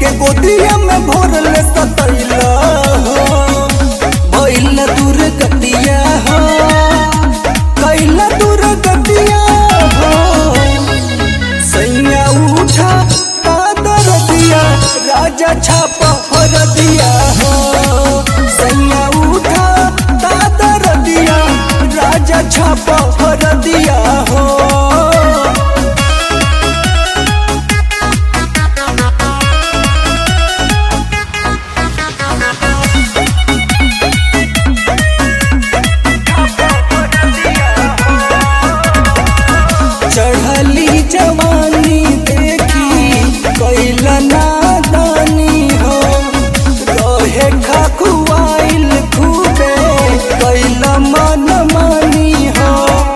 के गोदिया में भोरल सतैला हो भइल दूर गतिया हो कैला दूर गतिया हो सैया उठा कादर दिया राजा छापा हर दिया हो सैया उठा कादर दिया राजा छापा हर दिया हो चढ़ली जवानी देखी कैला नादानी हो रहे खखुआइल खूबे कैला मन मानी हो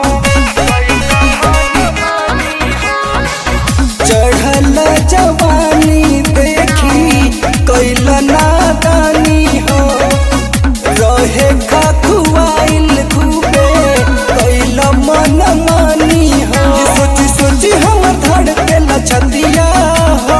चढ़ल जवानी देखी कैला नादानी हो रहे खखुआइल खूबे कैला मन मानी हो सोची सोची हम धड़के लचतिया हो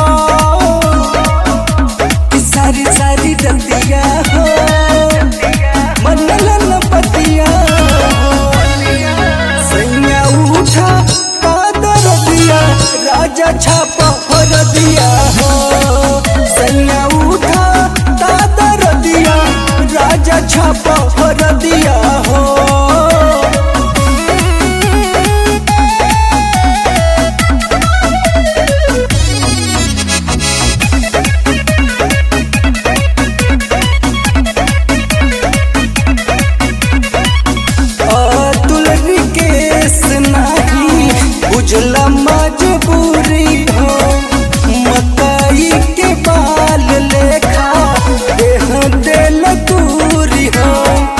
कि सारी सारी रतिया हो मन लन पतिया हो सैया उठा कादर दिया राजा छापा हर दिया हो सैया उठा कादर दिया राजा छापा हर दिया हो अतुल विकेश नाही बुझला मजबूरी हो मकई के बाल लेखा देह दिल दूरी हो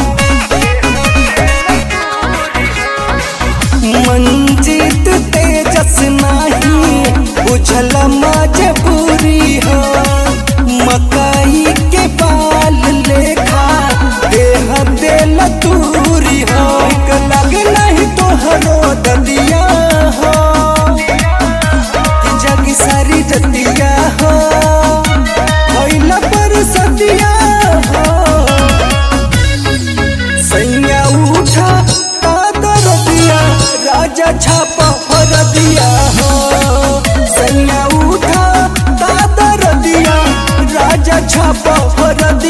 मंजित तेजस नाही बुझला मजबूरी हो मकई के बाल लेखा देह दिल दूरी हो लग नहीं तोहरो ददिया हो कि जग सारी जतिया हो भइला पर सतिया हो सैया उठा कादर दिया राजा छापा हर दिया हो सैया उठा कादर दिया राजा छापा हर दिया